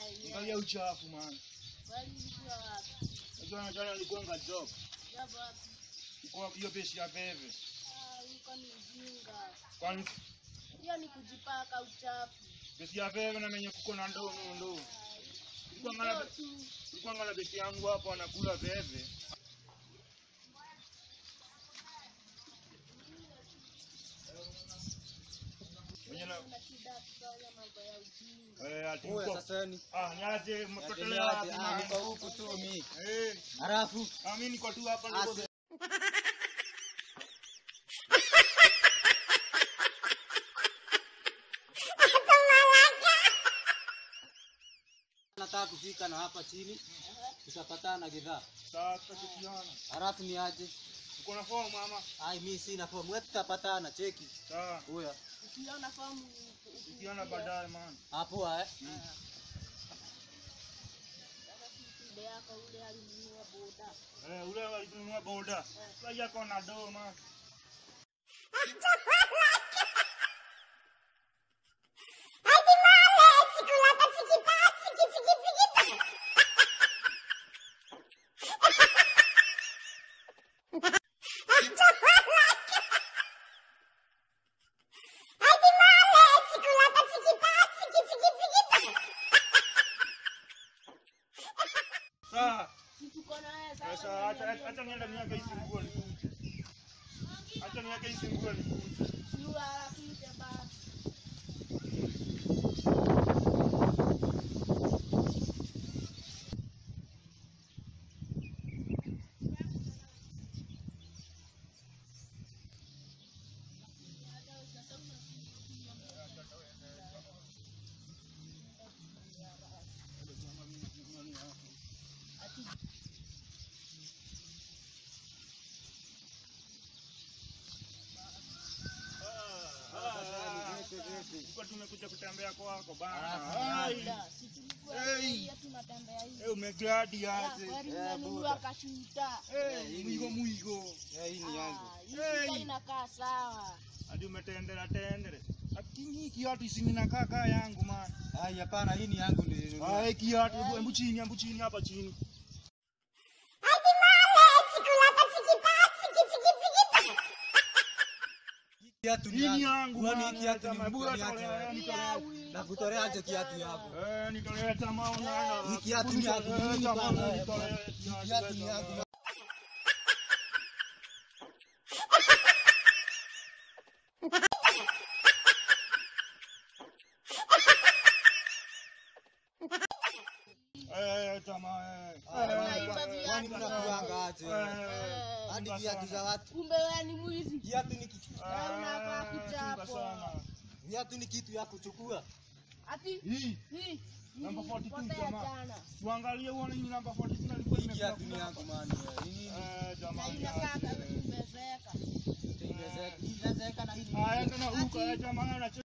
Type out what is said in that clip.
yenyewe. Angalia uchafu man. Kwani ulikuwa wapi? Unajua jana nilikuanga job. Jambo wapi? Kwa hiyo pesa ya bebe. Ah, uko ni ujinga. Kwani Hiyo ni kujipaka uchafu. pesa ya bebe na menye kuko na ndoo no ndoo. Nilikuwa Ndio ngala tu. nilikuwa ngala pesa yangu hapo anakula bebe. Mwenye na Una shida kufanya mambo ya ujinga. eh ati Oya, mko- sasa ni Ah, niaje mtotelea Endeleaje? wapi Ah, man? niko huku tu mi. Eh, Halafu ah, mimi niko tu hapa niko Ase- nataka kufika na hapa chini tutapatana gidhaa. sasa tukiona. Halafu ni aje? Uko na form mama? Ai, mi sina fomu. Wewe tutapatana cheki. Sawa. Oya, Ukiona fomu Tukiona baadaye man. hapo eh. Sasa si shida yako ule alinunua boda. Eh, ule alinunua boda. Sasa yako na do man. Sawa. Si tuko na wewe Sasa sawa. acha acha- acha niende miaka hizi nguo nikuje. Acha miaka hizi nguo nikuje. Si uharakishe basi. Tulikuwa tumekuja kutembea kwako bana. Ah, Ai. Da, si tulikuwa Hey. hey. tunatembea hivi. Eh, umegladi Ya, aje. kweli Eh, mmenunua buda. kashuta. Eh, hii ni- mwigo mwigo. Ya, hii ni yangu. Ah, hii Hey. shuka inakaa sawa. Hadi umetendera tendere. Lakini hii kiatu isingina kaka yangu man. Ai, hapana, hii ni yangu nilinunua. Ah, hii kiatu hebu hebu chini, hebu chini hapa chini. Kiatu Hii ni yangu. Kwani man. hii kiatu ni Jamaa, hebu mkoni tolea, aje? Hii nitolea. ya wii, Nakutoleaje kutoka kiatu jana. yako? Eh, nitolea tamaa unaenda. Hii kiatu ni yangu Eh, mimi jamaa, bana. nitolea Hii kiatu ni yangu. Eh, jamaa, eh. Ah, Eh, unaiba eh, Kwani viatu. mnakuanga aje? Eh, Hadi chunga viatu za sana. watu. Kumbe wewe ni mwizi. Kiatu ni kitu. Eh, unakaa Eh, kuchapwa. chunga sana. Viatu ni kitu ya kuchukua. Ati Hii hii Namba hii 42 ilipotea jamaa. jana. tuangalie uone hii namba 42 na ilikuwa Hii imekula kiatu ni yangu man. Hii nini? Eh, Na jamani. inakaa aje. kama imezeeka. Itaongezeka. Hii inazeeka na hii ni Haya, tena huko, eh, jamani,